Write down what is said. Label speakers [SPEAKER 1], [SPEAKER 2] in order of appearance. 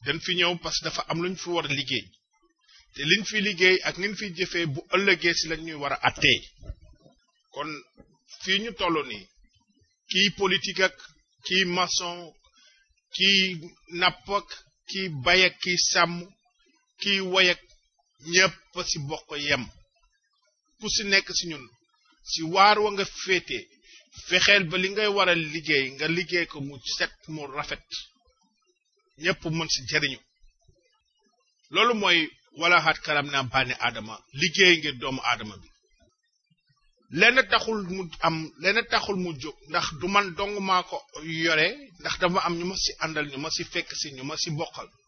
[SPEAKER 1] dañ fi ñëw parce que dafa am lu ñu fi war a liggéey te liñ fi liggéey ak niñ fi jëfee bu ëllëgee si lañ ñuy war a attee kon fii ñu toll nii kii politique ak kii maçon kii napp ak kii bay ak kii sàmm kii woy ak ñépp si bokk yem ku si nekk si ñun si waar wa nga féete fexeel ba li ngay war a liggéey nga liggéey ko mu set mu rafet ñépp mën si jariñu loolu mooy wala xaat karam naa bànni aadama liggéey ngir doomu aadama bi lenn taxul mu am lenn taxul mu jóg ndax du man dong maa ko yore ndax dama am ñu ma si àndal ñu ma si fekk si ñu ma si bokkal